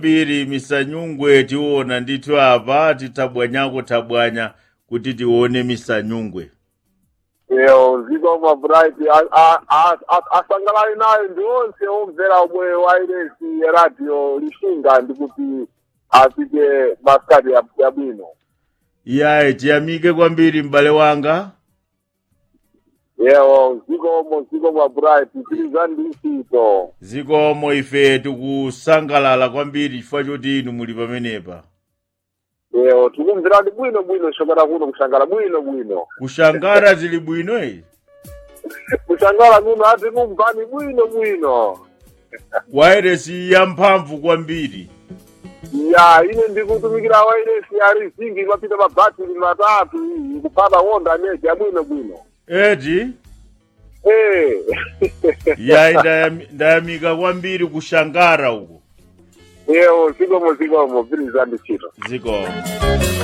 mbiri misanyungwe tiona ndithu apa titabwanyako tabwanya kuti tione misanyungwe Yo, zikoma bright asangalali nayo ndi onse omvera omwe wairesi radio lishinga ndikuti apite maskati ya- yabwino iyayi tiyamike kwambiri m'bale wanga yewo zikomo zikomo bright tilizani ndi ntchito zikomo ife tikusangalala kwambiri chifukwa choti inu muli pamenepa yewo tikumverani bwino bwino shokera kuno kushangala bwino bwino kushangara tili bwino iyi kushangala kuno ati kumvani bwino bwino wairesi yamphamvu kwambiri ya ine ndikutumikira wairesi ya rizingi mapita mabhatiri matatu kupata wonda neji abwino bwino eti Eh. yayi ndayami- ndayamika kwambiri kushangara uko yewo zikomo zikomo pilizani ntchito zikomo